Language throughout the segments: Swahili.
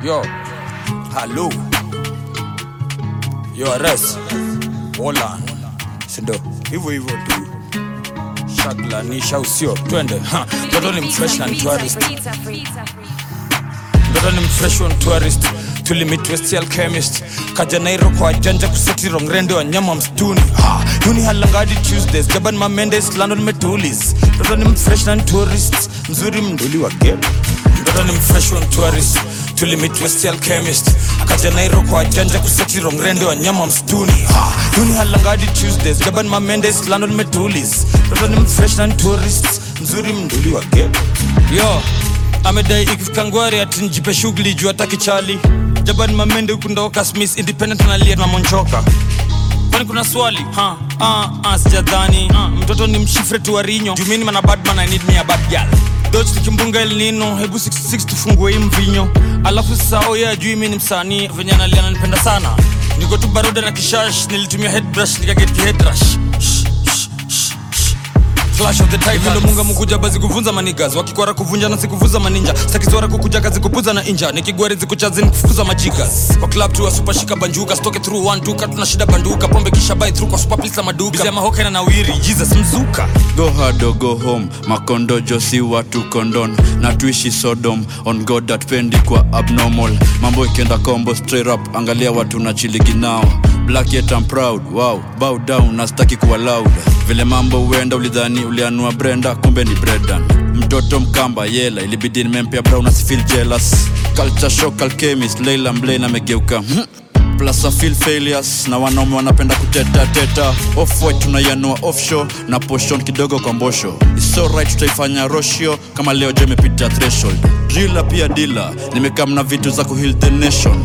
Yo, halo. Yo, Ares. Hola. Sindo, hivyo hivyo tu. Shaglanisha usio, twende. Ha, Mtoto ni mfresh na ni tourist. Mtoto ni mfresh on tourist. Tulimit West Alchemist. Kaja Nairo kwa janja kuseti rongrende wa nyama mstuni. Ha, Yuni halangadi Tuesdays. Jaban Mamendes, London Metulis. Mtoto ni mfresh na ni tourist. Mzuri mnduli wa game. Mtoto ni mfresh on tourist. Tulimit West Alchemist. Akaja Nairo kwa janja kuseti rongrende wa nyama mstuni. Ha, Yuni halangadi Tuesdays. Jaban Mamendes, London Metulis. Mtoto ni mfresh na ni tourist. Mzuri mnduli wa game. Yo, amedai ikifika ngwari ati njipe shughuli juu hataki chali jaban mamende huku ndoka smith independent analia na monchoka kwani kuna swali ha ah, ah, sijadhani ah, mtoto ni mshifre tu warinyo jumini mana badman i need me a bad girl doj tukimbunga el nino hebu 66 tufungue hii mvinyo alafu sao ye ajui mi ni msanii venye analia ananipenda sana niko tu baruda na kishash nilitumia headbrush nikaget kihedrash Shh, shh, shh, shh. Clash of the Titans. Vile munga mukuja bazi kuvunza manigas wakikwara kuvunja na sikuvuza maninja stakizwara kukuja kazi kupuza na inja nikigwari zikuchazi nikufukuza majigas kwa club tu super shika banjuka stoke through one two tuna shida banduka pombe kisha buy through kwa super please na maduka bizema hoka na nawiri Jesus mzuka go hard or go home makondojo si watu kondon na tuishi sodom on god atpendi kwa abnormal mambo ikienda combo straight up angalia watu na chiligi nao black yet I'm proud wow bow down nastaki kuwa loud vile mambo huenda ulidhani ulianua brenda kumbe ni bredan mtoto mkamba yela ilibidi nimempea brown asifeel jealous culture shock alchemist leila mblane amegeuka hmm plus I feel failures na wanaume wanapenda kuteta teta off white tunaianua offshore na poshon kidogo kwa mbosho It's alright tutaifanya roshio kama leo je imepita threshold drila pia dila nimekam na vitu za kuheal the nation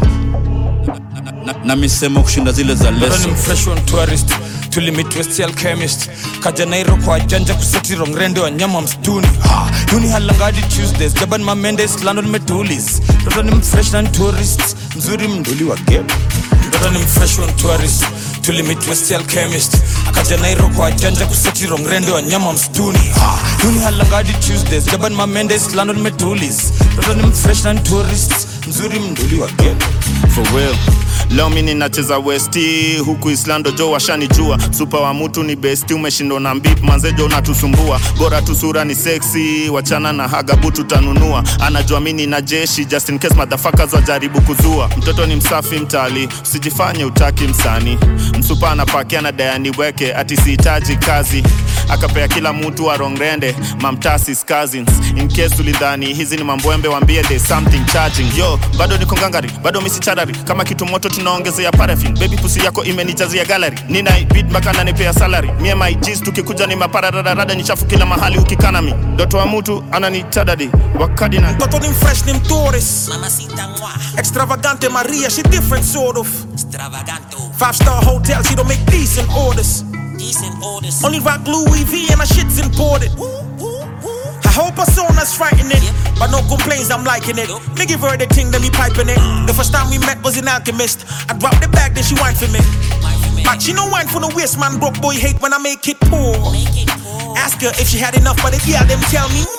na, na, na misemo kushinda zile za Mtoto leso ni mfresh on tourist tulimit West Alchemist kaja Nairo kwa janja kuseti rongrende wa nyama mstuni ha, Yuni halangadi Tuesdays Jaban Mamendes London Metulis Mtoto ni mfresh na ni tourist mzuri mnduli wa game Mtoto ni mfresh on tourist tulimit West Alchemist akaja Nairo kwa janja kuseti rongrende wa nyama mstuni ha, Yuni halangadi Tuesdays Jaban Mamendes London Metulis Mtoto ni mfresh na ni tourist mzuri mnduli wa game for real leo mi ninacheza westi huku islando jo washanijua supa wa mutu ni besti umeshindwa na mbip manzejo unatusumbua bora tu sura ni seksi wachana na hagabu tutanunua anajua mi nina jeshi just in case motherfuckers wajaribu kuzua mtoto ni msafi mtali usijifanye utaki msani msupa anapakia na dayani weke ati sihitaji kazi akapea kila mtu wa rongrende mamtasis cousins in case ulidhani hizi ni mambwembe wambie there's something charging yo bado niko ngangari bado misi charari kama kitu moto tunaongezea paraffin baby pusi yako imenijazia gallery nina bid mpaka nanipea salary mie my G's tukikuja ni mapararadarada ni chafu kila mahali ukikana mi doto wa mtu ananitadadi wakadina Mtoto ni fresh ni mtourist Mamacita moi, Extravagante Maria, she different sort of extravaganto, Five star hotel, she don't make decent orders decent orders. Only rock Louis V and my shit's imported Woo, woo, woo. I hope her son's frightening But no complaints, I'm liking it Me give her the thing, then me piping it The first time we met was in Alchemist I dropped the bag, then she whined for me My man, But she no wine for the waist, man Broke boy hate when I make it poor make it poor. Ask her if she had enough, but if yeah, them tell me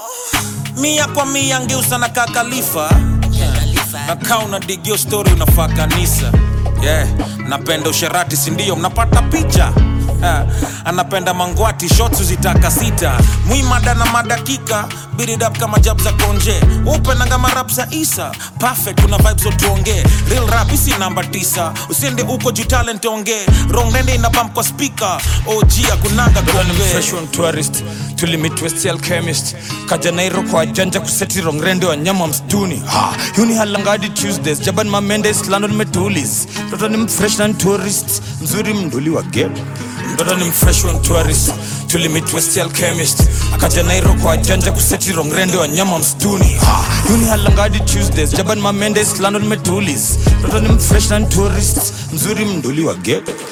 more Mia kwa mia ngeusa na kakalifa Khalifa, nakaa unadigio story unafaa kanisa yeah. napenda usherati sindio mnapata picha Ha, anapenda mangwati shots zitaka sita mwimada na madakika beat it up kama jab za konje upenanga marap za isa perfect kuna vibes zotuongee real rap isi namba tisa usiende uko juu talent ongee rongrende ina bump kwa speaker og akunanga Mtoto ni kuongee mfresh on tourist tulimit West Alchemist kaja Nairo kwa janja kuseti rongrende wa nyama mstuni ha, Yuni halangadi Tuesdays Jaban Mamendes London Metulis Mtoto ni mfresh na ni tourist mzuri mnduli wa game Mtoto ni mfresh on tourist tulimit West Alchemist akaja Nairo kwa janja kuseti rongrende wa nyama mstuni ha, Yuni halangadi Tuesdays Jaban Mamendes London Metulis Mtoto ni mfresh na ni tourist mzuri mnduli wa game